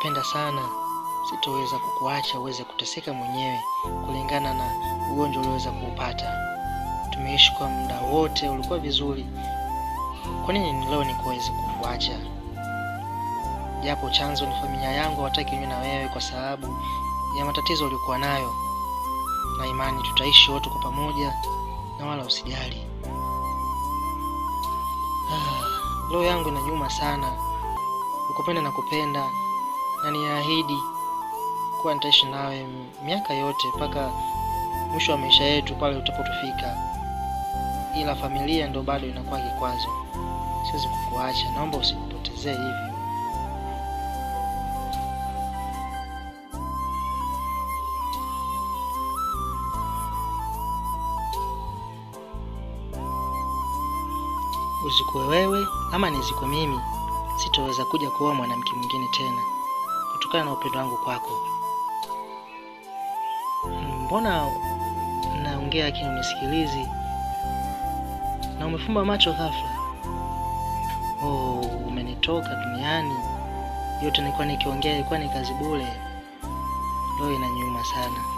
nakupenda sana, sitoweza kukuacha uweze kuteseka mwenyewe kulingana na ugonjwa ulioweza kuupata. Tumeishi kwa muda wote, ulikuwa vizuri. Kwa nini leo nikuweze kukuacha? Japo chanzo ni familia yangu hawataki niwe na wewe kwa sababu ya matatizo uliokuwa nayo, na imani tutaishi wote kwa pamoja, na wala usijali. Ah, roho yangu inanyuma sana. Ukupenda na kupenda, na niahidi kuwa nitaishi nawe miaka yote mpaka mwisho wa maisha yetu pale utapotufika, ila familia ndo bado inakuwa kikwazo. Siwezi kukuacha, naomba usinipotezee hivyo. Uzikwe wewe ama nizikwe mimi, sitoweza kuja kuoa mwanamke mwingine tena kutokana na upendo wangu kwako. Mbona naongea lakini unisikilizi na umefumba macho ghafla? Oh, umenitoka duniani. Yote nilikuwa nikiongea ilikuwa ni kazi bure. Roho inaniuma sana.